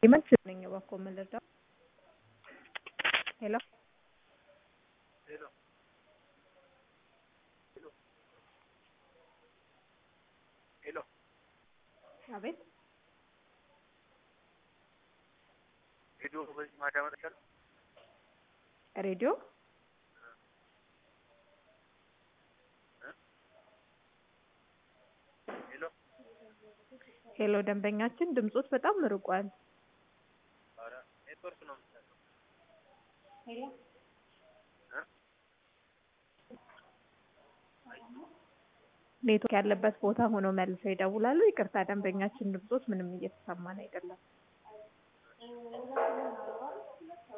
Jemand ngi wax ko ምን ልርዳው? ሄሎ ሄሎ አቤት ሬዲዮ በዚህ ማዳመጥ ይቻላል? ሬዲዮ ሄሎ ሄሎ ደንበኛችን ድምጾት በጣም ርቋል። ኧረ ኔትወርክ ነው የምትለው። ኔትወርክ ያለበት ቦታ ሆኖ መልሰው ይደውላሉ። ይቅርታ ደንበኛችን ድምጾት ምንም እየተሰማን አይደለም።